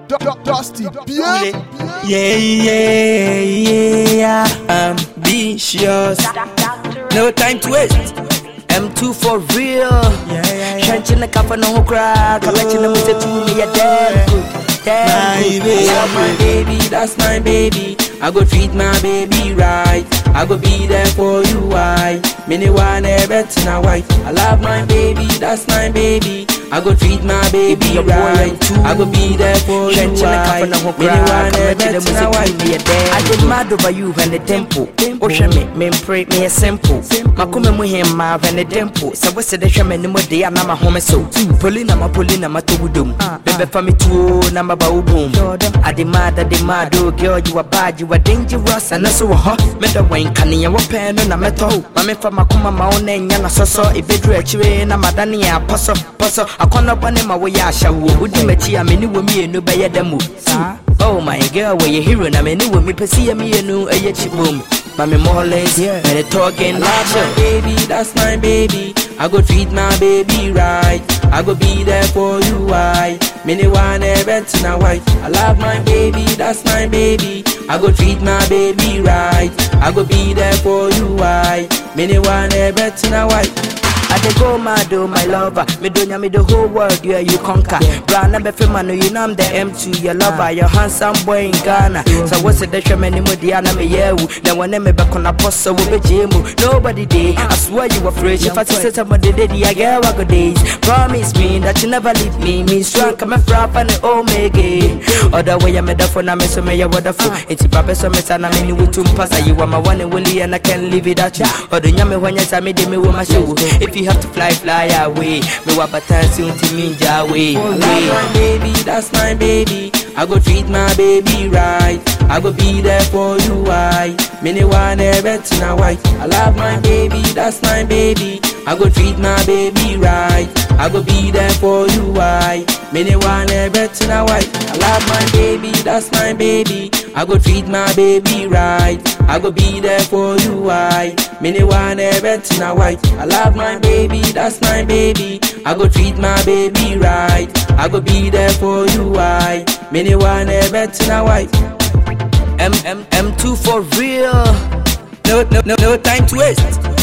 Dusty, bien. Yeah, yeah, yeah, ambitious. No time to waste. M2 for real. Shanching the cup no crack. Collection them with the two me a damn good. Damn My good. baby. I love my baby, that's my baby. I go treat my baby right. I go be there for you, why? Many one ever to my wife. I love my baby, that's my baby. I go treat my baby your boy right. M2. I go be there for you, Shanching the why? cup no Many crack. one ever Collection them to with my the wife. two me a damn I good. get mad over you when the tempo. Osha me, me pray me a simple. Makome mu him ma when the tempo. So what's the shame any more day and I'm a home so. Polina ma polina ma to dum. Bebe for me too na ma ba boom. I demand, I demand, oh girl you are bad, you are dangerous and that's so hot. Me the wine can ya wa pen na meto. Mame fa makoma ma one nya na soso. Ibedru achiwe na madani ya poso poso. Akona bane ma wo ya shawo. Udi mechi a me ni wo mi enu be ya demo. Oh my girl, where you hero na me ni wo mi pesi ya mi enu eye chibum. Mami Mollins, yeah. and they talking loud. my baby, that's my baby. I go treat my baby right. I go be there for you, why? Many one ever to my wife. I love my baby, that's my baby. I go treat my baby right. I go be there for you, why? Many one ever to my wife. I dey go mad oh my lover Me do me the whole world yeah you conquer Brand number for man you know I'm the M2 your lover Your handsome boy in Ghana So what's the show me mo Diana me yeah Now when me back on a post so we be jemu Nobody day I swear you were fresh If I see somebody did I get I go days Promise me that you never leave me Me strong come from and the omega Other way I'm a for now me so me ya wonderful It's papa so me sana me ni wutum pasa You are my one and only and I can't live without you Other nyame when you say me de me wo my show If you have to fly fly away Me wa batansi unti minja away I love my baby that's my baby I go treat my baby right I go be there for you why Many one ever to my wife I love my baby that's my baby I go treat my baby right I go be there for you why Many one ever to my wife I love my baby that's my baby I go treat my baby right I go be there for you why Many one ever to my wife I love my baby that's my baby I go treat my baby right I go be there for you why Many one ever to my wife M M M2 for real no no no no time to waste